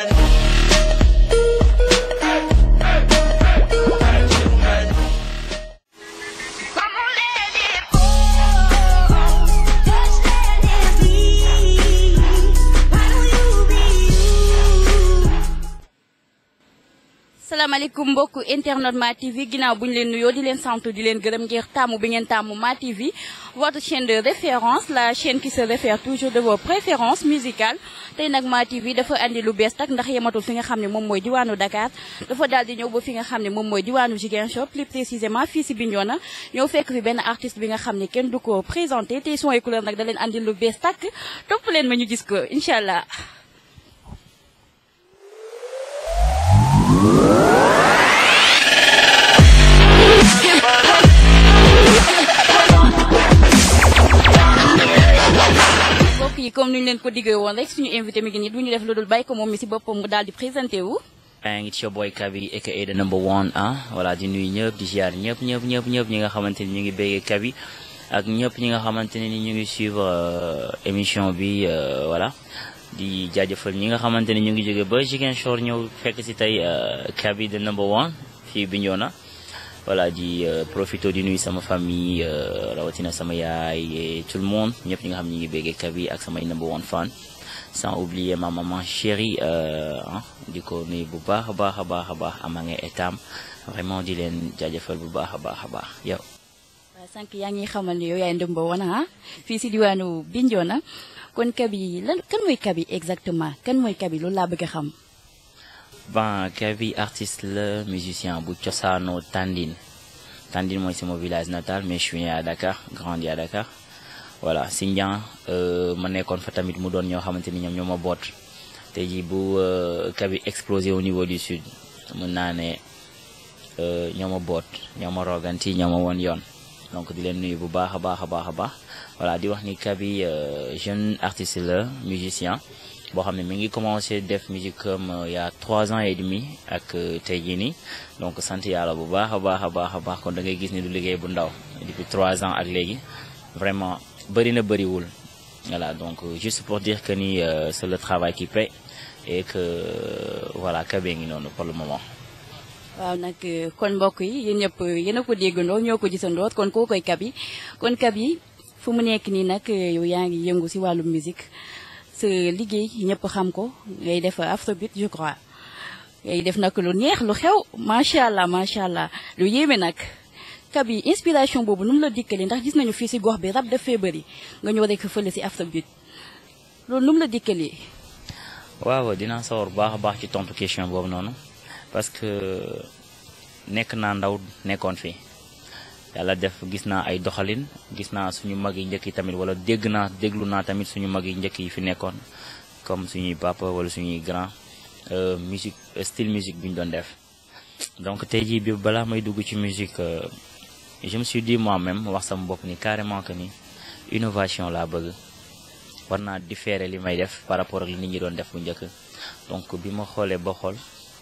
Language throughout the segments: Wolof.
salaamaaleykum mbokku internet Ma TV ginnaaw bu ñu leen nuyoo di leen sant di leen gërëm ngir tàmmu bi ngeen tàmmu Ma TV votre chaîne de référence la chaîne qui se réfère toujours de vos préférences musicales tey nag Ma TV dafa andi lu bees tak ndax yematul fi nga xam ne moom mooy diwaanu Dakar dafa daal di ñëw ba fi nga xam ne moom mooy diwaanu Ziguinchor plus précisément fii si Bignona ñëw fekk fi benn artiste bi nga xam ne kenn du ko présenté tey son et couleur nag da leen andi lu bees tak topp leen ma ñu gis ko incha allah. mbokk yi comme ni ñu leen ko diggee woon rek suñu invité mi ngi nii du ñu def lu dul bàyyi ko moom mi si boppam mu daal di présenté wu. maa ngi ci your boy Kabi aka the number one ah voilà di nuyu ñëpp di ziar ñëpp ñëpp ñëpp ñëpp ñi nga xamante ni ñu ngi béggee Kabi ak ñëpp ñi nga xamante ne ni ñu ngi suivre émission bi voilà di jaajëfal ñi nga xamante ni ñu ngi jóge ba Ziguinchor ñëw fekk si tey Kabi the number one fii Bignona voilà di profito di nuyu sama famille rawatina sama yaay et tout le monde ñëpp ñi nga xam ne ñu ngi béggee Kabi ak samay number one fan sans oublier ma maman chérie di ko nuyu bu baax a baax a baax a baax ama nga etam vraiment di leen jaajëfal bu baax a baax a baax yow. waaw sànq yaa ngi xamal ne yow yaay ndëmba woon ah fii si diwaanu Bignona kon Kabi lan kan mooy Kabi exactement kan mooy Kabi loolu laa bëgg a xam. bon Kabi artiste la musicien bu cosaanoo Tandine Tandine mooy sama village natal mais je suis né à Dakar grandi à Dakar. voilà Sindian ma nekkoon fa tamit mu doon ñoo xamante ni ñoom ñoo ma boot te ji bu Kabi explosé au niveau du sud mën naa ne ñoo ma boot ñoo ma roganti ñoo ma woon yoon donc di leen nuyu bu baax a baax a baax a baax voilà di wax ni Kabi jeune artiste la musicien boo xam ne mi ngi commencé def musique comme il y a trois ans et demi ak tey jii nii donc sant yàlla bu baax a baax a baax a baax kon da ngay gis ni du liggéey bu ndaw depuis trois ans ak léegi vraiment bëri na bëriwul voilà donc juste pour dire que ni c'est le travail qui paie et que voilà Kabi ngi noonu pour le moment. waaw nag kon mbokk yi yéen ñëpp yéen a ko déggandoo ñoo ko gisandoo kon koo koy Kabi kon Kabi fu mu nekk nii nag yow yaa ngi yëngu si wàllu musique sa liggéey ñëpp xam ko ngay def afrobeat je crois ngay def nag lu neex lu xew macha allah macha allah lu yéeme nag. Kabi inspiration boobu nu mu la dikkalee ndax gis nañu fii si gox bi rab dafay bëri nga ñëw rek fële si afrobeat loolu nu mu la dikkalee. waaw dinaa sawar baax a baax ci tontu question boobu noonu parce que nekk naa ndaw nekkoon fi yàlla def gis naa ay doxalin gis naa suñu mag yi njëkk yi tamit wala dégg naa déglu naa tamit suñu mag yi njëkk yi fi nekkoon comme suñuy papa wala suñuy grand musique style musique bi ñu doon def donc tey jii bi balaa may dugg ci musique. je me suis dit moi-même wax sama bopp ni carrément que ni innovation laa bëgg war naa différer li may def par rapport ak li nit ñi doon def bu njëkk donc bi ma xoolee ba xool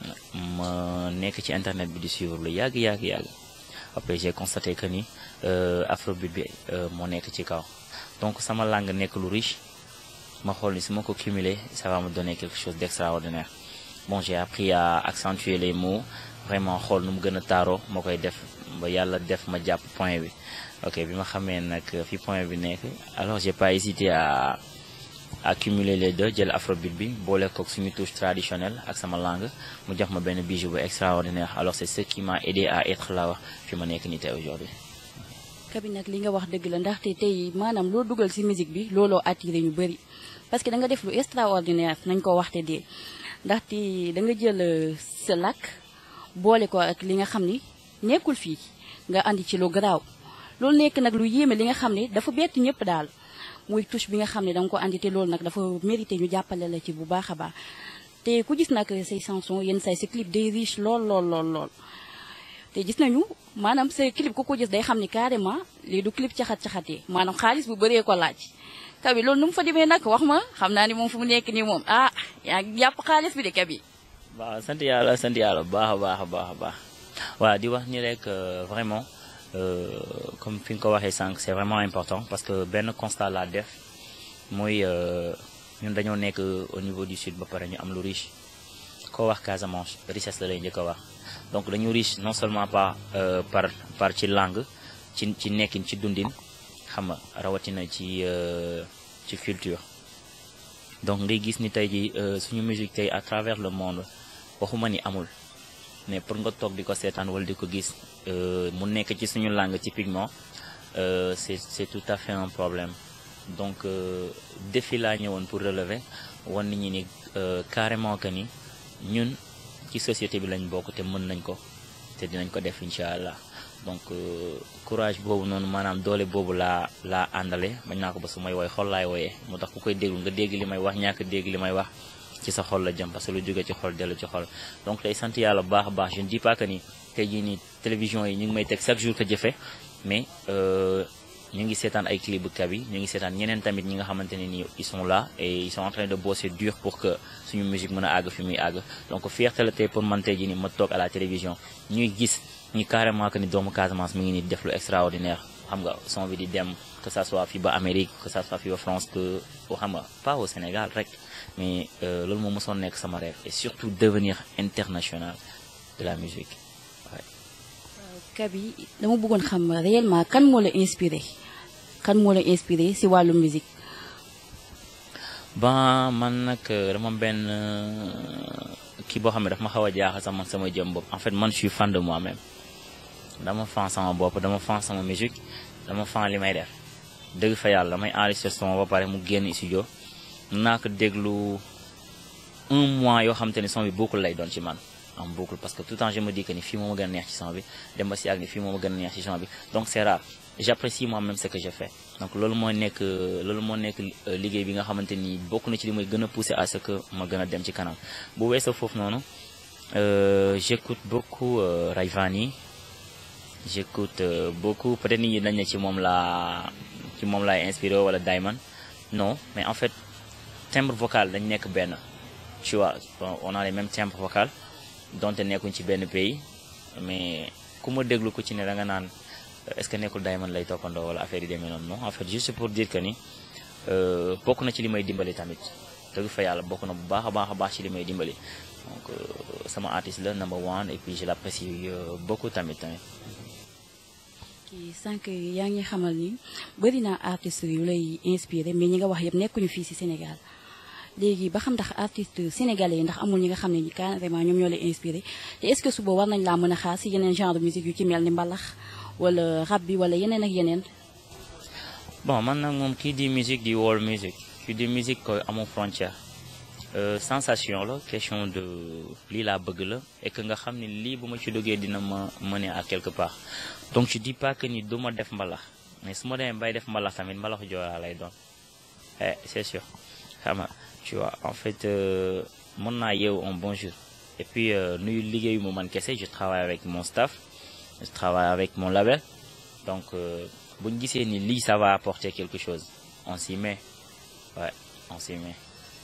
ma nekk ci internet bi di suivre lu yàgg yàgg yàgg après j'ai constaté que ni afrobeat bi moo nekk ci kaw donc sama langue nekk lu riche ma xool ni su ma ko cumuler ça va me donner quelque chose d'extraordinaire bon j'ai appris à accentuer les mots vraiment xool nu mu gën a taaroo ma koy def ba yàlla def ma jàpp point bi ok bi ma xamee nag fi point bi nekk alors j'ai pas hésité à à cumuler les deux jël afrobeat bi boole kook suñu touche traditionnelle ak sama langue mu jox ma benn bijou bu extraordinaire alors c'est ce qui m'a aidé à être là wax fi ma nekk nii tey aujourd'hui Kabi nag li nga wax dëgg la ndaxte tey maanaam loo dugal ci musique bi looloo attiré ñu bëri parce que da nga def lu extraordinaire nañ ko waxte dee ndaxte da nga jël sa làkk boole ko ak li nga xam ni nekkul fii nga andi ci lu garaaw loolu nekk nag lu yéeme li nga xam ne dafa bett ñëpp daal muy touche bi nga xam ne da nga ko andi te loolu nag dafa mérité ñu jàppale la ci bu baax a baax te ku gis nag say chanson yenn say sa clip day riche lool lool lool lool. te gis nañu maanaam sa clip ku ko gis day xam ni carrément lii du clip caxat caxatee maanaam xaalis bu bëree ko laaj Kabi loolu nu mu fa demee nag wax ma xam naa ni moom fu mu nekk nii moom ah yaa ngi jàpp xaalis bi de Kabi. waaw sant yàlla sant yàlla baax a baax a baax a baax waaw di wax ni rek vraiment comme fi nga ko waxee sànq c'est vraiment important parce que benn constat laa def mooy ñun dañoo nekk au niveau du sud ba pare ñu am lu riche koo wax Casamance richesse la lay njëkk a wax donc dañu riche non seulement par par par ci langue ci ci nekkin ci dundin xam nga rawatina ci ci culture donc ngay gis ni tey ji suñu musique tey à travers le monde waxuma ni amul mais pour nga toog di ko seetaan wala di ko gis mu nekk ci suñu langue typiquement c'est c'est tout à fait un problème donc défi laa ñëwoon pour relever wan nit ñi ni carrément que ni ñun ci société bi lañ bokk te mën nañ ko te dinañ ko def incha allah donc courage boobu noonu maanaam doole boobu laa laa àndale bañ naa ko ba su may woy xol laay wooyee moo tax ku koy déglu nga dégg li may wax ñàkk dégg li may wax ci sa xol la jëm parce que lu jóge ci xol dellu ci xol donc tey sant yàlla bu baax a baax je ne dis pas que ni tey jii nii télévision yi ñu ngi may teg chaque jour que jëfe mais ñu ngi seetaan ay clip bu Kaby ñu ngi seetaan ñeneen tamit ñi nga xamante ne nii ils sont là et ils sont en train de bosser dur pour que suñu musique mën a àgg fi muy àgg donc fierté la tey pour man tey jii nii ma toog à la télévision ñuy gis ñi carrément que ni doomu Casamance mi ngi nii def lu extraordinaire xam nga son bi di dem que ça soit fii ba Amérique que ça soit fii ba France que xam nga pas au Sénégal rek mais loolu moo mosoon nekk sama rêve et surtout devenir international de la musique waaye. Kaby dama bëggoon xam réellement kan moo la inspiré kan moo la inspiré si wàllu musique. ba man nag dama benn kii boo xam ne daf ma xaw a jaaxal sax man sama jëm bopp en fait man je suis fan de moi-même dama fan sama bopp dama fan sama musique dama fan li may def dëgg fa yàlla damay enregistré son ba pare mu génn studio naa ko déglu un mois yoo xam te ne son bi bokkul lay doon ci man en boucle parce que tout le temps je me dis que ni fii moo ma gën a neex ci son bi dem ba si ak ni fii moo ma gën a neex ci son bi donc c'est rare j'apprécie moi-même ce que je fais donc loolu moo nekk loolu moo nekk liggéey bi nga xamante ni bokk na ci li may gën a pousser à ce que ma gën a dem ci kanam bu weesoo foofu noonu j'écoute beaucoup Rayvani j'écoute beaucoup peut-être nit ñi dañ ne ci moom laa ci moom laay inspiré wala Diamond non mais en fait timbre vocal dañ nekk benn tu vois on a les mêmes timbres vocal donte nekkuñ ci benn pays mais ku ma déglu ku ci ne da nga naan est-ce que nekkul Diamond lay toppandoo wala affaire yi demee noonu non en fait juste pour dire que ni bokk na ci li may dimbali tamit dëgg fa yàlla bokk na bu baax a baax a baax ci li may dimbali donc sama artiste la number one et puis je l'apprécie beaucoup tamit tamit. kii sànq yaa ngi xamal ni bëri naa artistes yu lay inspiré mais ñi nga wax yëpp nekkuñu fii ci Sénégal léegi ba xam ndax artistes sénégalais yi ndax amul ñi nga xam ne carrément ñoom ñoo lay inspiré te est-ce que suba war nañ laa mën a xaar ci yeneen genre de musique yu ci mel ni mbalax wala rap bi wala yeneen ak yeneen. bon man nag moom kii di musique di world music kii di musique koy amul frontière sensation la question de lii laa bëgg la et que nga xam ne lii bu ma ci duggee dina ma mener à quelque part donc je dis pas que ni du ma def mbalax mais su ma demee bay def mbalax tamit mbalaxu joolaa lay doon eh c'est sûr xam nga tu vois en fait mën naa yeewu un bon jour et puis nuyu liggéeyu mu man kese je travaille avec mon staff je travaille avec mon label donc bu ñu gisee ni lii ça va apporter quelque chose on s'y met ouais on s'y met.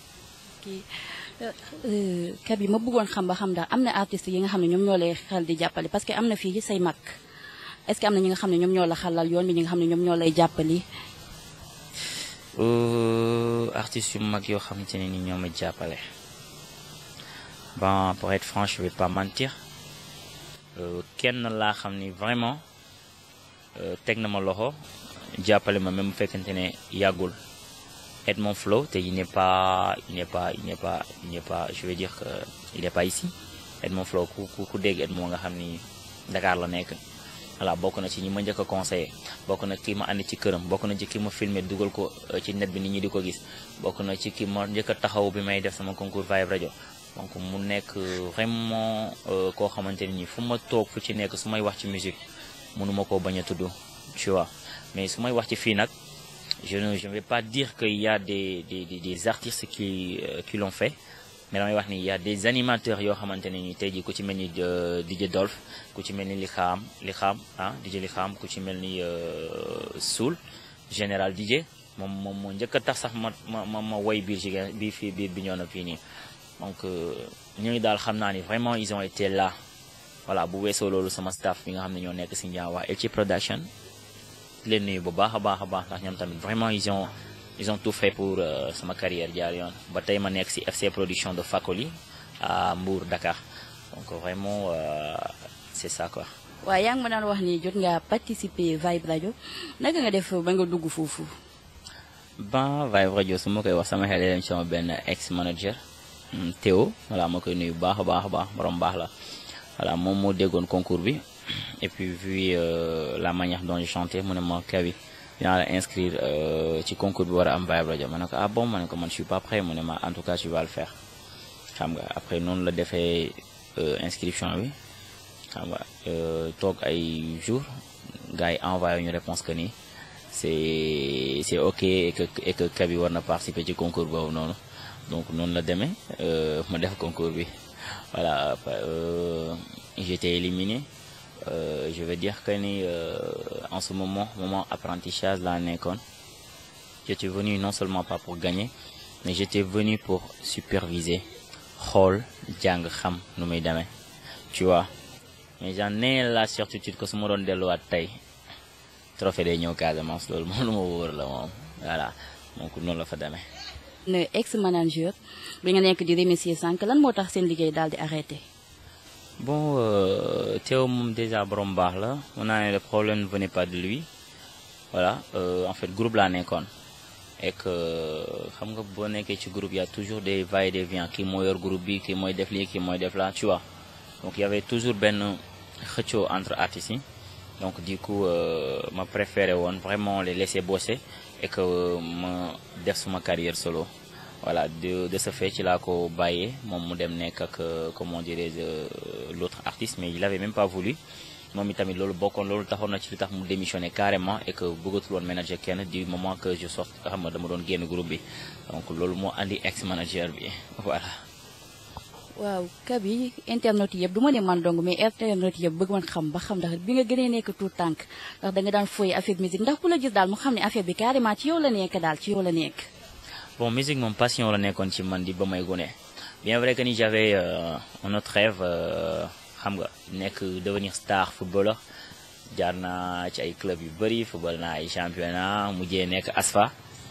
ok Kaby ma bëggoon xam ba xam daal am na artistes yi nga xam ne ñoom ñoo lay xel di jàppale parce que am na fii say mag est-ce que am na ñi nga xam ne ñoom ñoo la xalal yoon bi ñi nga xam ne ñoom ñoo lay jàppali. artistes yu mag yoo xamante ne ni ñoo ma jàppale bon pour être franc je vais pas mentir kenn laa xam ni vraiment teg na ma loxo jàppale ma même bu fekkente ne yàggul. Edmond Flow te il n'est pas il n'est pas il n'est pas il n'est pas je veux dire que il n'est pas ici Edmond Flow ku ku ku dégg Edmond nga xam ni Dakar la nekk voilà bokk na ci ñi ma njëkk a conseillé bokk na ki ma andi ci këram bokk na ci ki ma filmé dugal ko ci net bi nit ñi di ko gis bokk na ci ki ma njëkk a taxaw bi may def sama concours Vibe Radio donc mu nekk vraiment koo xamante ne nii fu ma toog fu ci nekk su may wax ci musique mënuma koo bañ a tudd tu vois mais su may wax ci fii nag. je ne je ne vais pas dire qu'il y a des des des, des artistes qui euh, qui l'ont fait mais damay wax ni il y a des animateurs yoo xamante ne ni tey jii ku ci mel ni DJ Dolph ku ci mel ni li xaam li xaam ah DJ li xaam ku ci mel ni Soul général DJ moom moom moo njëkk a tax sax ma ma ma ma woy biir jigéen bii fii biir bi ñoo na fii nii donc ñooñu daal xam naa ni vraiment ils ont été là voilà bu weesoo loolu sama staff bi nga xam ne ñoo nekk si Ndiaye waa Elchi Production. leen nuyu bu baax a baax a baax ndax ñoom tamit vraiment ils ont ils ont tout fait pour sama carrière jaar yoon ba tey ma nekk ci FC production de Fakoli à Mbour Dakar donc vraiment euh, c'est ça quoi. waaw yaa ngi ma daan wax ni jot nga participer Vibe Radio naka nga def ba nga dugg foofu. ban Vibe Radio su ma koy wax sama xel dem sama benn ex manager Théo voilà ma koy nuyu bu baax a baax a baax borom baax la voilà moom moo déggoon concours bi et puis vu euh, la manière dont je chantais mu ne ma kawi dinaa la inscrire ci concours bi war a am Vibe Radio ma ne ko ah bon ma ne ko man je suis pas prêt mu ne ma en tout cas tu vas le faire xam nga après noonu la defee inscription bi xam nga toog ay jours gars yi envoyé ñu réponse que ni c'est c'est ok et que et que Kaby war na participer ci concours boobu noonu donc noonu la demee ma def concours bi voilà j'étais éliminé Euh, je veux dire que ni euh, en ce moment moment apprentissage laa nekkoon j'étais venu non seulement pas pour gagner mais j'étais venu pour superviser xool jàng xam nu muy demee tu vois mais j'en ai la certitude que su ma doon delluwaat tey trophée day ñëw Casamance loolu moom lu ma wóor la moom voilà donc noonu la fa demee. ne ex manager bi nga nekk di remercier sànq lan moo tax seen liggéey daal di arrêté. bon euh, Théo moom déjà borom baax la mun naa ne le problème ne venait pas de lui voilà euh, en fait groupe laa nekkoon et que xam nga boo nekkee ci groupe y a toujours des va et des vient kii moo yor groupe bi kii mooy def lii kii mooy def la tu vois donc y avait toujours benn xëccoo entre artistes yi donc du coup euh, ma préféré woon vraiment les laisser bosser et que ma def suma carrière solo voilà de de ce fait ci laa ko bàyyee moom mu dem nekk ak comment dirais-je l'autre artiste mais il avait même pas voulu moom itamit loolu bokkoon loolu taxoon na ci li tax mu démissionné carrément et que bëggatul woon manager kenn du moment que je sort xam nga dama doon génn groupe bi donc loolu moo andi ex manager bi voilà. waaw Kaby internet yëpp du ma ne man dong mais internet yëpp bëgg man xam ba xam ndax bi nga gënee nekk tout tànk ndax da nga daan foy affaire musique ndax ku la gis daal mu xam ne affaire bi carrément ci yow la nekk daal ci yow la nekk. bon musique moom passion la nekkoon ci man di ba may gone bien vrai que ni j'avais euh, un autre rêve xam nga nekk devenir star footballeur jaar naa ci ay club yu bëri football naa ay championnat mujjee nekk ASFA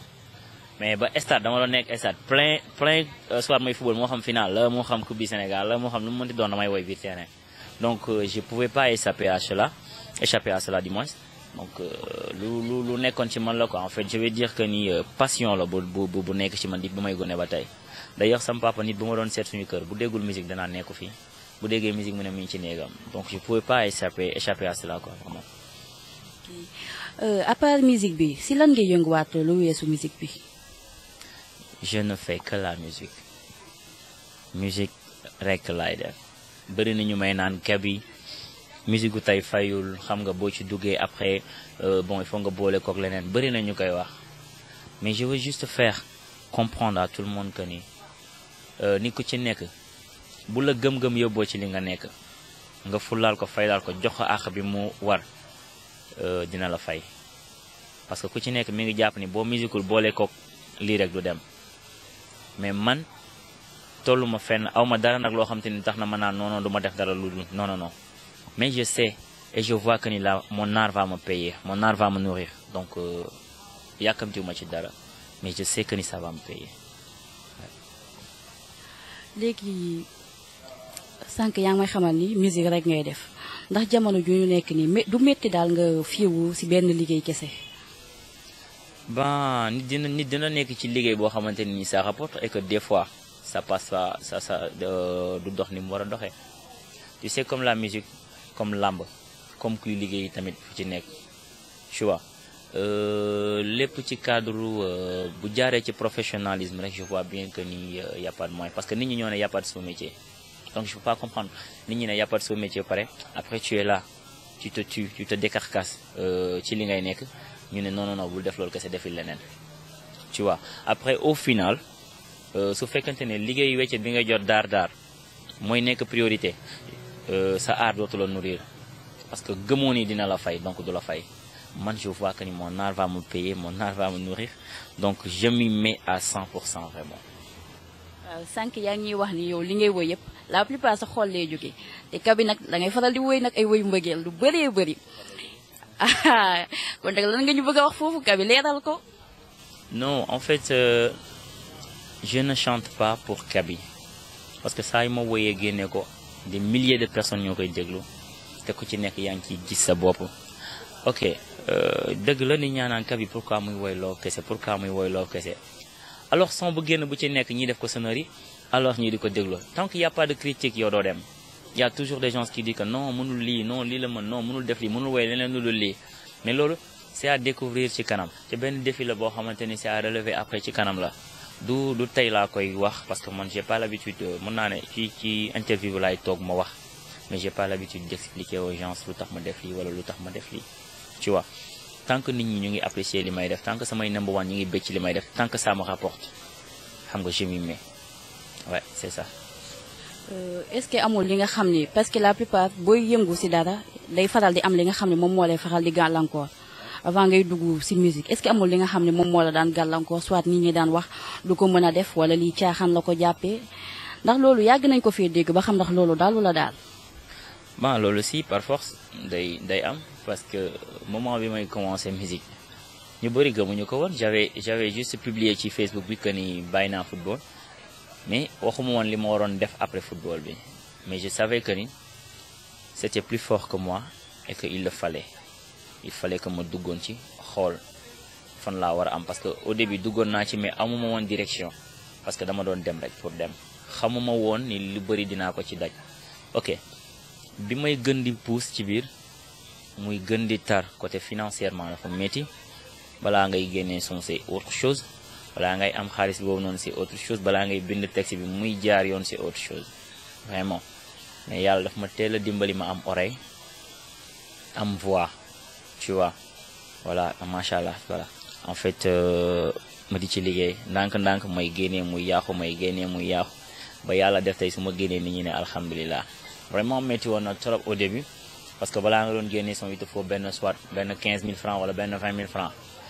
mais ba stade dama doon nekk stade plein plein soit mooy football moo xam final la moo xam coupe du Sénégal la moo xam lu mu mënti doon damay woy biir terrain donc euh, je pouvais pas échapper à cela échapper à cela du moins donc lu lu lu nekkoon ci man la quoi en fait je vais dire que ni passion la bu bu bu nekk ci man di ba may gone ba tey d'ailleurs sama papa nit bu ma doon seet suñu kër bu déggul musique danaa nekku fii bu déggee musique mu ne mi ngi ci néegam donc je pouvais pas échapper échapper à cela quoi vraiment. Euh, à part musique bi si lan ngay yënguwaat lu weesu musique bi. je ne fais que la musique musique rek laay def bëri na ñu may naan Kaby musique gu tey fayul xam nga boo ci duggee après euh, bon il faut nga boole kook leneen bëri na ñu koy wax mais je veux juste faire comprendre à tout le monde que ni euh, ni ku ci nekk bu la gëm-gëm yóbboo ci li nga nekk nga fulaal ko faylaal ko jox ko àq bi mu war euh, dina la fay parce que ku ci nekk mi ngi jàpp ni boo musiqueul boole kook lii rek du dem mais man tollu ma fenn aw ma dara nag loo xam te ni tax na ma naan non non du ma def dara lu dul non non non mais je sais et je vois que ni là mon art va me payer mon art va me nourrir donc yàkkamtiwuma ci dara mais je sais que ni ça va me payer. léegi sànq yaa ngi may xamal ni musique rek ngay def ndax jamono ju ñu nekk nii du métti daal nga fiiwu ci benn liggéey kese. ben nit dina nit dina nekk ci liggéey boo xamante ni ça rapporte et que des fois ça passe pas ça ça du dox ni mu war a doxee tu sais comme la musique comme làmb comme kuy liggéey tamit fu ci nekk tu vois lépp ci cadre bu jaaree ci professionnalisme rek je vois bien que ni y a pas de moyen parce que nit ñi ñoo ne y a pas de sous-métier donc je peux pas comprendre nit ñi ne y a pas de sous-métier pare après tu es là tu te tues tu te décarcasses ci li ngay nekk ñu ne non non non bul def loolu kese defil leneen tu vois après au final su fekkente ne liggéey wecce bi nga jot daar daar mooy nekk priorité sa art dootu la nourrir parce que gëmoo ni dina la fay donc du la fay man je vois que ni mon art va me payer mon art va me nourrir donc je m'y mets à 100 pour cent vraiment. waaw sànq yaa ngi ñuy wax ni yow li ngay woy yëpp la plupart sa xol lay jógee te Kaby nag da ngay faral di woy nag ay woyu mbëggeel lu bëree bëri. ah kon nag lan nga ñu bëgg a wax foofu Kaby leeral ko. non en fait euh, je ne chante pas pour Kaby parce que saa yu ma woyee génne ko des milliers de personnes ñoo koy déglu te ku ci nekk yaa ngi ciy gis sa bopp ok dëgg la ni ñaanaan Kaby pourquoi muy woy loo kese pourquoi muy woy loo kese alors son bu génn bu ci nekk ñii def ko sonnerie alors ñii di ko déglu tant qu'il y a pas de critique yow doo dem y a toujours des gens qui disent que non mënul lii non lii la mën non mënul def lii mënul woy leneen lu dul lii mais loolu c'est à découvrir ci kanam te benn défi la boo xamante ni c'est à relever après ci kanam la du du tey laa koy wax parce que man j'ai pas l'habitude mën naa ne ci ci interview laay toog ma wax mais j'ai pas l'habitude d'expliquer aux gens lu tax ma def lii wala lu tax ma def lii tu vois tant que nit ñi ñu ngi apprécier li may def tant que samay number one ñu ngi bëcc li may def tant que ça me rapporte xam nga je m'y mets ouais c'est ça est-ce que amul li nga xam ni parce que la plupart booy yëngu ci dara day faral di am li nga xam ne moom moo lay faral di gàllankoor avant ngay dugg ci musique est-ce que amul li nga xam ne moom moo la daan gàllankoor soit nit ñi daan wax du ko mën a def wala lii caaxaan la ko jàppee ndax loolu yàgg nañ ko fee dégg ba xam ndax loolu daal la daal. bon loolu si par force day day am parce que moment bi may commencer musique ñu bëri gëmuñu ko woon j'avais j'avais juste publié ci Facebook bi que ni bàyyi naa football mais waxuma woon li ma waroon def après football bi mais je savais que ni c'était plus fort que moi et que il le fallait il fallait que ma duggoon ci xool fan laa war a am parce que au début duggoon naa ci mais amuma woon direction parce que dama doon dem rek pour dem xamuma woon ni lu bëri dinaa ko ci daj ok bi may gën di pousse ci biir muy gën di tar côté financièrement dafa métti balaa ngay génnee son c'est autre chose balaa ngay am xaalis boobu noonu c'est autre chose balaa ngay bind texte bi muy jaar yoon c'est autre chose vraiment mais yàlla daf ma teel a dimbali ma am oreille am voix tu vois voilà macha allah voilà en fait ma di ci liggéey ndànk-ndànk may génnee muy yàqu may génnee muy yàqu ba yàlla def tey su ma génnee nit ñi ne alhamdulilah vraiment métti woon na trop au début parce que balaa nga doon génnee son il te faut benn soit benn 15000 francs wala benn 20000 francs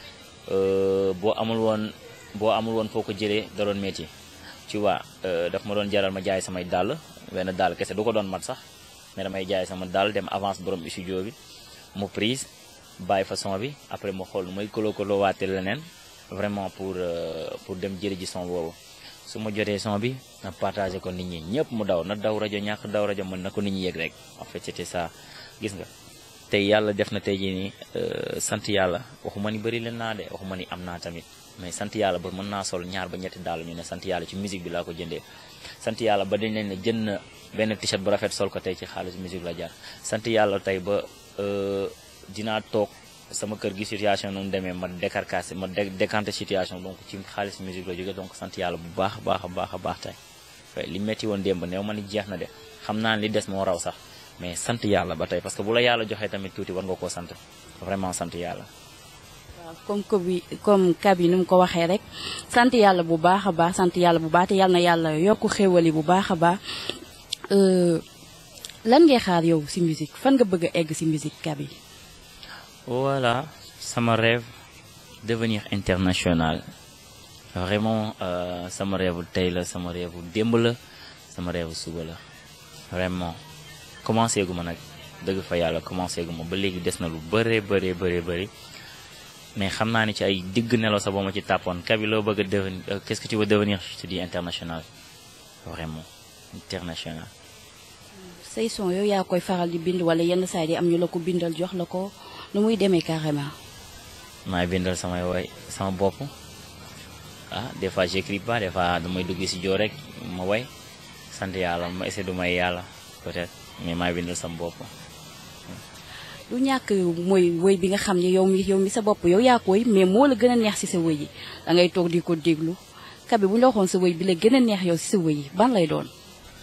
boo amul woon boo amul woon foo ko jëlee da doon métti tu vois daf ma doon jaral ma jaay samay dàll benn dàll kese du ko doon mat sax mais damay jaay sama dàll dem avance borom studio bi mu prise bàyyi façon bi après ma xool nu may kolo kolo waate leneen vraiment pour pour dem jëli ji son boobu su ma jotee son bi na partagé ko nit ñi ñëpp mu daw na daw rajo ñàkk daw rajo mën na ko nit ñi yëg rek en fait c'était ça gis nga tey yàlla def na tey jii nii sant yàlla waxuma ni bëri leen naa de waxuma ni am naa tamit mais sant yàlla ba mën naa sol ñaar ba ñetti daal ñu ne sant yàlla ci musique bi laa ko jëndee sant yàlla ba dañ leen ne jënd na benn t-shirt bu rafet sol ko tey ci xaalis musique la jar sant yàlla tey ba dinaa toog sama kër gi situation nu mu demee ma décarcassé ma décanté situation donc ci xaalis musique la jóge donc sant yàlla bu baax a baax a baax a baax tey li metti woon démb néew ma ni jeex na de xam naa li des moo raw sax mais sant yàlla ba tey parce que bu la yàlla joxee tamit tuuti war nga koo sant vraiment sant yàlla. waaw comme que bi comme Kaby ni mu ko waxee rek sant yàlla bu baax a baax sant yàlla bu baax te yàlla na yàlla yokk xéwali bu baax a baax lan ngay xaar yow ci musique fan nga bëgg a egg ci musique Kaby. voilà sama rêve devenir international vraiment sama rêve tey la sama rêve démb la sama rêve suba la vraiment commencé gu ma nag dëgg fa yàlla commencé gu ma ba léegi des na lu bëree bëree bëree bëri mais xam naa ni ci ay digg nelaw sa boo ma ci tàppoon Kaby loo bëgg a devenir qu'est-ce que tu veux devenir je te dis international vraiment international. say son yow yaa koy faral di bind wala yenn saa yi am ñu la ko bindal jox la ko nu muy demee carrément. maay bindal samay woy sama bopp ah des fois j'écris pas des fois damay dugg si joo rek ma woy sant yàlla ma essaie du may yàlla peut-être mais maay bindal sama bopp. lu ñàkk mooy woy bi nga xam ne yow mi yow mi sa bopp yow yaa koy mais moo la gën a neex ci sa woy yi da ngay toog di ko déglu Kaby bu ñu la waxoon sa woy bi la gën a neex yow ci sa woy yi ban lay doon.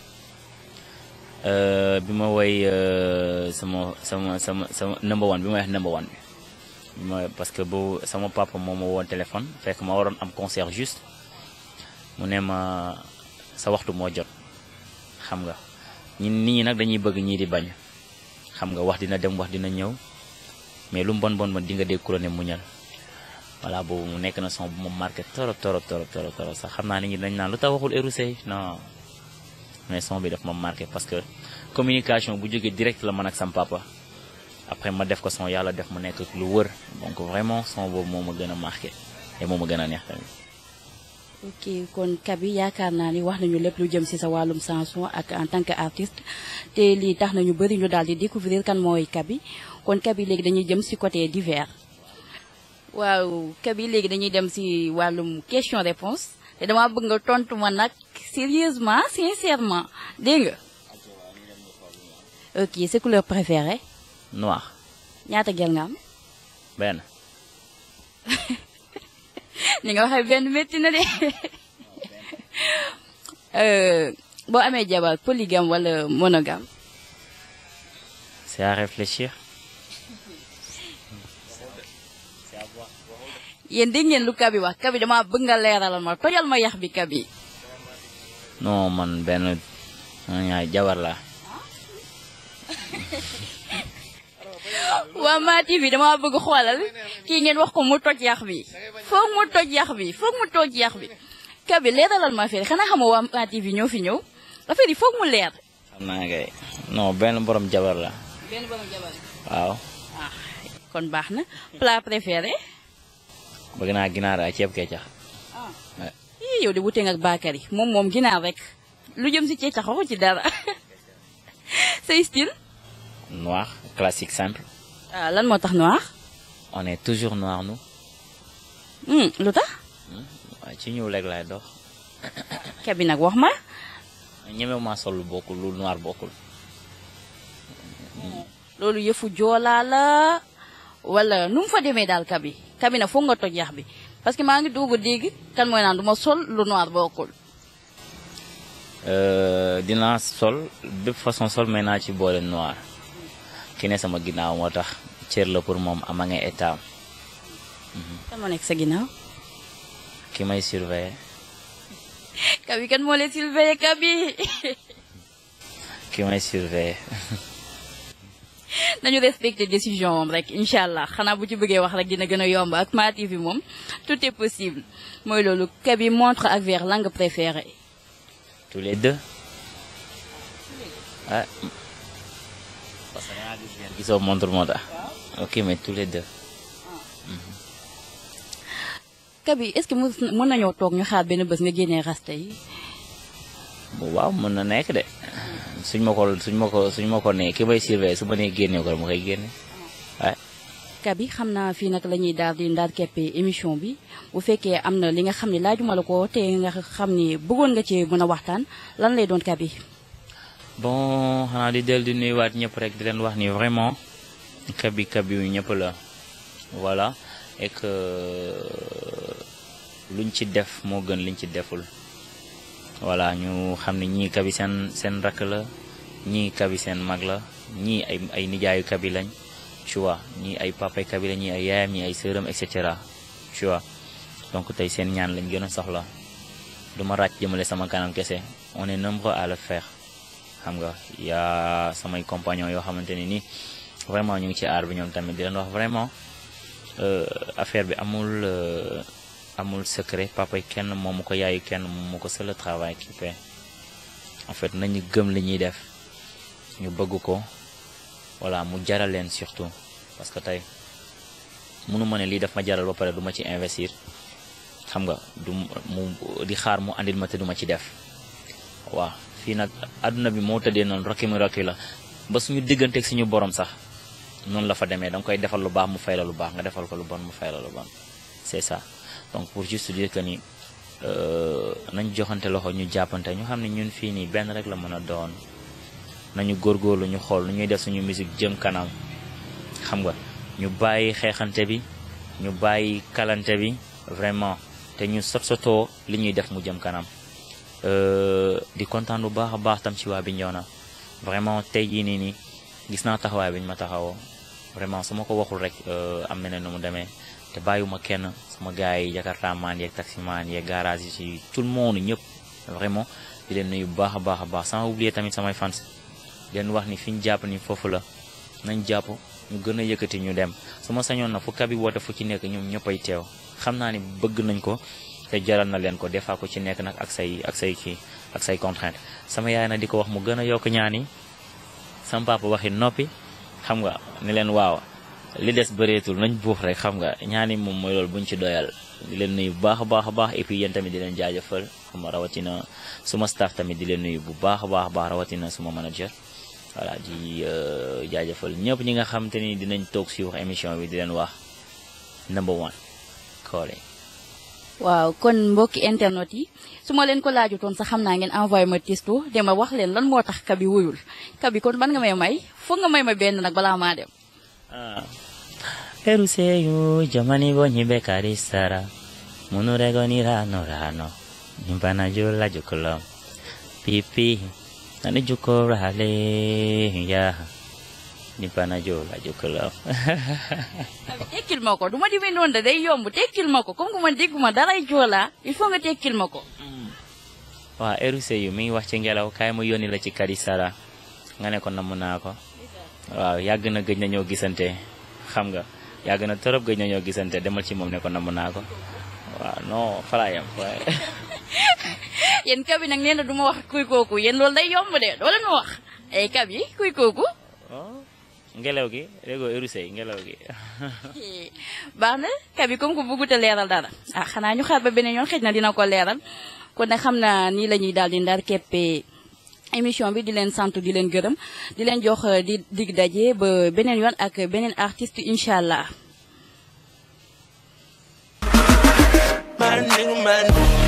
bi ma woy sama sama sama sama number one bi ma wax number one bi ma parce que boobu sama papa moo ma woon téléphone fekk ma waroon am concert juste mu ne ma sa waxtu moo jot xam nga ñun nit ñi nag dañuy bëgg ñii di bañ xam nga wax dina dem wax dina ñëw mais lu mu bon bon ma di nga dégg ku la ne muñal voilà boobu mu nekk na son bu ma marqué torop torop torop torop torop sax xam naa nit ñi dañ naan lu tax waxul Erou Seye non mais son bi daf ma marqué parce que communication bu jógee direct la man ak sam papa après ma def ko son yàlla def mu nekk lu wër donc vraiment son boobu moo ma gën a marqué et moo ma gën a neex tamit. ok kon Kaby yaakaar naa ni wax nañu lépp lu jëm ci sa wàllum chanson ak en tant que artiste te lii tax nañu bëri ñu daal di découvrir kan mooy Kaby kon Kaby léegi dañuy jëm ci côté divers waaw Kaby léegi dañuy dem ci wàllum question réponse te dama bëgg nga tontu ma nag sérieusement sincèrement dégg nga ok sa couleur préférée noir ñaata gel nga am benn ni nga waxee benn métti na de Euh, boo amee jabar polygame wala monogame c'est à réfléchir yéen dégg ngeen lu Kaby wax Kaby dama bëgg nga leeralal ma tojal ma yax bi Kaby non man benn ñaay jabar la waa Ma TV dama bëgg xoolal kii ngeen wax ko mu toj yax bi foog mu toj yax bi foog mu toj yax bi Kaby leeralal ma affaire yi xanaa xamoo waa Ma TV ñoo fi ñëw affaire yi foog mu leer xam naa kay non benn borom jabar la benn borom jabar waaw ah kon baax na plat préféré bëgg naa ginaar ak ceeb kecax ah Ouais. ii yow de wutee nga ak Bakary moom moom ginaar rek lu jëm si ceecax waxu ci dara say style noir classique simple ah lan moo tax noir on est toujours noir nous Hmm, lu tax waaw ci ñëw léeg laay dox Kaby nag wax ma ñemewu maa sol lu bokkul lu noir bokkul loolu yëfu joolaa la wala nu mu fa demee daal Kaby Kaby nag foog nga toj yax bi parce que maa ngi doog a dégg kan mooy naan du ma sol lu noir bokkul Euh, dinaa sol bépp façon sol mais naa ci boole noir ki ne sama ginnaaw moo tax cër la pour moom ama nga état kan moo nekk sa ginnaaw ki may surveiller Kaby kan moo leen surveiller Kaby ki may surveiller nañu respecté décision moom rek incha allah xanaa bu ci bëggee wax rek dina gën a yomb ak Ma TV moom tout est possible mooy loolu Kaby montre ak verre langue préférée tous les deux ah parce que dangaa gis ngeen gisoo montre moo tax ok mais tous les deux Kaby est-ce que mën mën nañoo toog ñu xaar benn bés nga génnee rasta yi waaw mën na nekk de suñ ma ko suñ ma ko suñ ma ko nee ki may surveiller su ma nee génne ko ma koy génne waaye Kaby xam naa fii nag la ñuy daal di ndaar keppe émission bi bu fekkee am na li nga xam ne laajuma la ko te nga xam ni bëggoon nga ci mën a waxtaan lan lay doon Kaby bon xanaa di del di nuyuwaat ñëpp rek di leen wax ni vraiment Kaby Kaby yu ñëpp la voilà et que luñ ci def moo gën liñ ci deful voilà ñu xam ne ñii Kaby seen seen rakk la ñii Kaby seen mag la ñii ay ay nijaayu Kaby lañ tu vois ñii ay papay Kaby la ñii ay yaayam ñii ay sëram et cetera tu vois donc tey seen ñaan lañ gën a soxla du ma ràcc jëmale sama kanam kese on est nombreux à le faire xam nga yaa samay compagnons yoo xamante ne ni vraiment ñu ngi ci aar bi ñoom tamit di leen wax vraiment euh, affaire bi amul euh, amul secret papa yi kenn moomu ko yaayu kenn moomu ko c'est le travail qui paie en fait nañu gëm li ñuy def ñu bëgg ko voilà mu jaral leen surtout parce que tey mënu ma ne lii daf ma jaral ba pare du ma ci investir xam nga du mu di xaar mu andil ma te du ma ci def waaw fii nag àdduna bi moo tëddee noonu rokki mi rokki la ba suñu digganteeg suñu borom sax noonu la fa demee da nga koy defal lu baax mu fay la lu baax nga defal ko lu bon mu fay la lu bon c'est ça donc pour juste dire que ni euh, nañ joxante loxo ñu jàppante ñu xam ne ñun fii nii benn rek la mën a doon nañu góorgóorlu ñu xool nu ñuy def suñu musique jëm kanam xam nga ñu bàyyi xeexante bi ñu bàyyi kalante bi vraiment te ñu sot sotoo li ñuy def mu jëm kanam Euh, di kontaan bu baax a baax tam ci waa Bignona vraiment tey jii nii nii gis naa taxawaay bi ñu ma taxawoo vraiment su ma ko waxul rek euh, am na ne nu mu demee te bàyyiwuma kenn sama gars yi Jakarta maan yeeg taximaan yeeg garage yi ci tout le monde ñëpp vraiment di leen nuyu bu baax a baax a baax sans oublier tamit samay fans di leen wax ni fi ñu jàpp ni foofu la nañ jàpp ñu gën a yëkkati ñu dem su ma sañoon na fu Kaby woote fu ci nekk ñoom ñëppay teew xam naa ni bëgg nañ ko te jaral na leen ko des fois ko ci nekk nag ak say ak say kii ak say contrainte sama yaay nag di ko wax mu gën a yokk ñaan yi sama papa waxi noppi xam nga ni leen waaw li des bëreetul nañ buux rek xam nga ñaani moom mooy loolu buñ ci doyal di leen nuyu bu baax a baax a baax et puis yéen tamit di leen jaajëfal xam nga rawatina suma staff tamit di leen nuyu bu baax a baax a baax rawatina suma manager voilà di jaajëfal ñëpp ñi nga xam te ni dinañ toog si wax émission bi di leen wax number one Collé waaw kon mbokki internet yi su ma leen ko laajutoon sax xam naa ngeen envoyé ma testo dema wax leen lan moo tax kabi wuyul kabi kon ban nga may may foog nga may ma benn nag balaa maa dem Ah. Eruseyu jamani bo nyibe karisara Munurego ni rano rano Nimbana jula jukolo Pipi Nani juko rale Ya Nimbana jula jukolo kabi tekkil ma ko du ma demee noonu da day yomb tekkil ma ko comme que man dégguma daray joolaa il faut nga tekkil ma ko Waa Eruseyu mi ngi wax ci ngelaw kaay mu yónni la ci karisara nga ne ko namm naa ko waaw yàgg na gëj na ñoo gisante xam nga yàgg na torop gëj na ñoo gisante demal ci moom ne ko namm naa ko waaw non falaayam waaye yéen kabi nag nee na du ma wax kuy kooku yéen loolu day yomb de doo leen ma wax ay kabi kuy kooku oh ngelaw gi léegoo érusey ngelaw gi baax na kabi comme que bëggut a leeral dara ah xanaa ñu xaar ba beneen yoon xëj na dina ko leeral kon nag xam naa nii la ñuy daal di ndar keppee émission bi di leen sant di leen gërëm di leen jox eh, di dig daje ba beneen yoon ak beneen artiste incha allah Man, nigga, man.